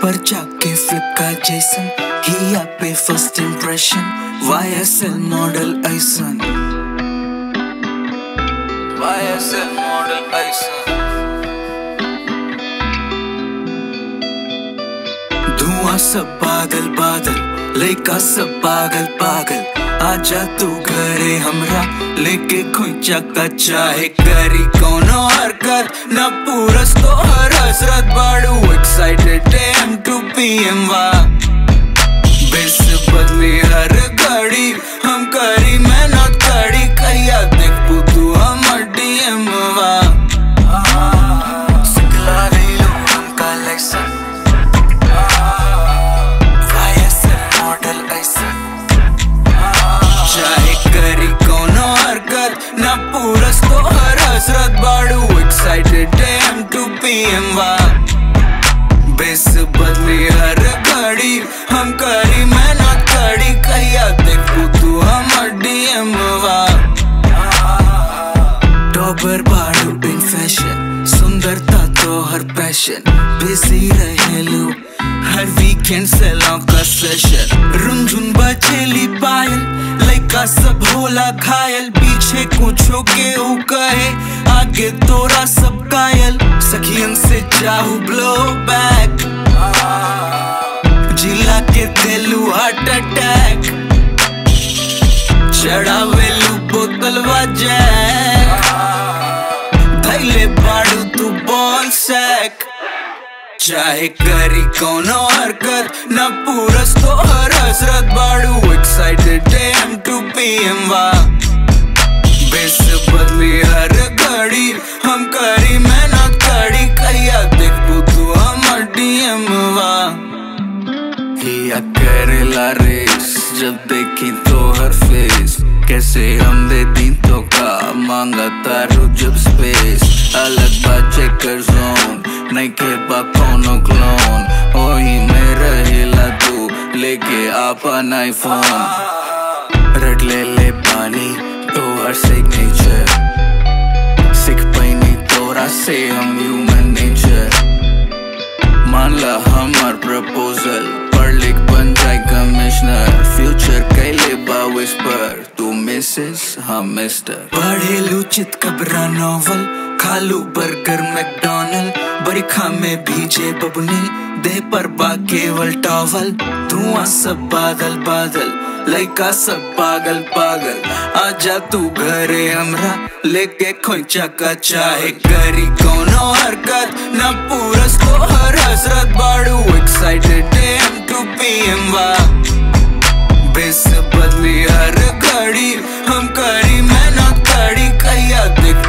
पर जाके फ्लिप का जैसन हिया पे फर्स्ट इम्प्रेशन YSL मॉडल ऐसन YSL मॉडल ऐसन धुआं सब पागल बादल लइका सब पागल पागल आजा तू घरे हमरा लेके खुंचा का चाहे करी कोनो हरकत न पूरस तो हर हसरत बाड़ू excited M to P M वा बेस बदली हर घड़ी हम करी मेहनत करी कहिया देखबू तू हमर डीएम वा सिखला रही हम कलेक्शन YSL मॉडल ऐसा चाहे करी कोनो हरकत न पूरस तो हर हसरत बाड़ू excited M to P M वा बेस बदली हर घड़ी हम करी मेहनत करी कहिया देखू तू हमर डीएम वा टॉपर बाड़ू इन फैशन सुंदरता तो हर पैशन बिजी रहेलू हर वीकेंड सेलों का सेशन रुंझुन बचेली पायल लइका सब होला घायल पीछे कुछो के ऊ कहे आगे तोरा सब कायल सखियन से चाहू ब्लो बैक जिला के दिलू हार्ट अटैक चढ़ावेलू बोतलवा जैक धैले बाड़ू तू बॉल सैक चाहे करी कोनो हरकत न पूरस तो हर हसरत बाड़ू excited M to P M वा बेस बदली हर घड़ी हम करी मेहनत करी कहिया देखबू तू हमर डीएम वा हिया करेला रेस जब देखी तो हर फेस कैसे हम दे दिन तो का मांगा तारू जब स्पेस अलग बा चेकर जोन नहीं के बा कोनो क्लोन ओही में रहेला तू लेके आपन आईफोन रट ले ले पानी तो हर सिग्नेचर सिख पैनी तोरा से हम ह्यूमन नेचर मान ला हमार प्रपोजल पढ़ लिख बन जाए कमिश्नर फ्यूचर कैले बा विस्पर तू मिसेस हम मिस्टर पढ़ेलू चित कबरा नॉवल खालू बर्गर मैकडोनल बरिखा में भीजे बबनी दे पर बा केवल टॉवल धुआं सब बादल बादल लइका सब पागल पागल आजा तू घरे हमरा लेके खोचा का चाहे करी कोनो हरकत न पूरस तो हर हसरत बाड़ू excited M to P M वा बेस बदली हर घड़ी हम करी मेहनत करी कहिया देख